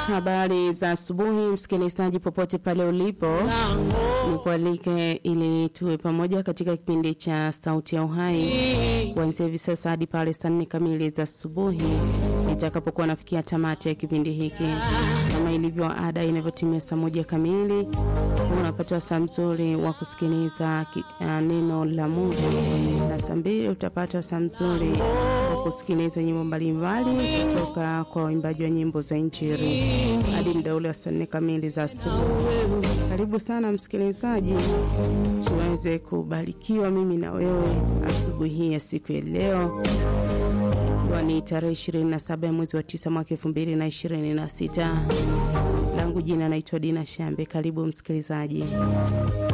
Habari za asubuhi, msikilizaji popote pale ulipo, nikualike ili tuwe pamoja katika kipindi cha Sauti ya Uhai kuanzia hivi sasa hadi pale saa nne kamili za asubuhi nitakapokuwa nafikia tamati ya kipindi hiki. Kama ilivyo ada, inavyotimia saa moja kamili unapata saa mzuri wa kusikiliza uh, neno la Mungu, na saa mbili utapata saa mzuri wa kusikiliza nyimbo mbalimbali kutoka kwa waimbaji wa nyimbo za Injili hadi muda ule wa saa nne kamili za asubuhi. Karibu sana msikilizaji, tuweze kubarikiwa mimi na wewe asubuhi hii ya siku ya leo ikiwa ni tarehe 27 ya mwezi wa 9 mwaka 2026. Langu jina naitwa Dina Shambe. Karibu msikilizaji.